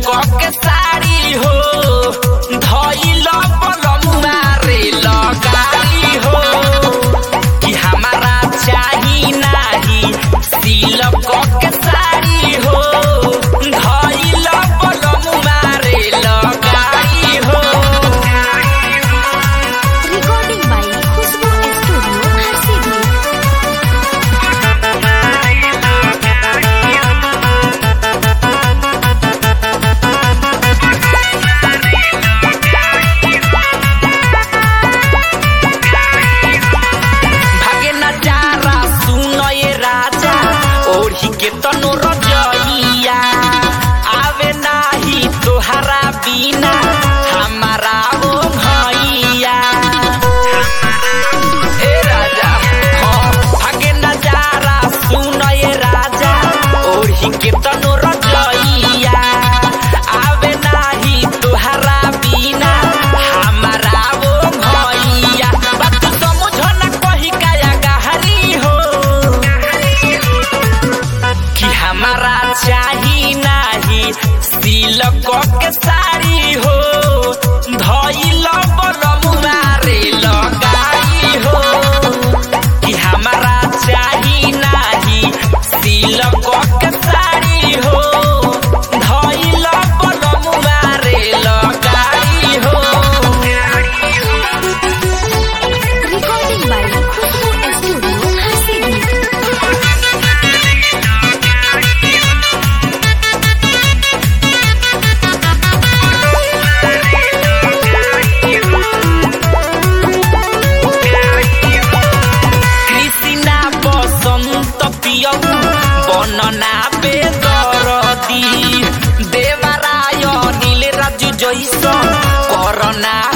के साड़ी हो धइल पलमुआ रे लगाई हो कि हमारा चाही नाही सिलक के साड़ी हो धइल पलमुआ रे लगाई हो Recording by Khushbu Studio, Harsidu. भागे नजारा सुनो ये राजा ओढ़ी के तनो रजइया आवे नाही तोहरा बिना हमारा ओ भैया ए राजा हाँ भागे नजारा सुनो ये राजा ओढ़ी के तनो रजइया आवे नाही तोहरा बिना हमारा ओ भैया बात समझ ना कही काया गहरी हो कि हमारा चाही नाही सिलक के साड़ी हो धइल बलमुआ रे लगाई हो कि हमारा चाही नाही सिलक के साड़ी हो धइल बलमुआ रे लगाई हो Recording by Khushbu Studio, Harsidu. Krishna বসন্ত প্রিয় বর্ণনা বেদরদি দেবারায় নীল রাজু জৈস করোনা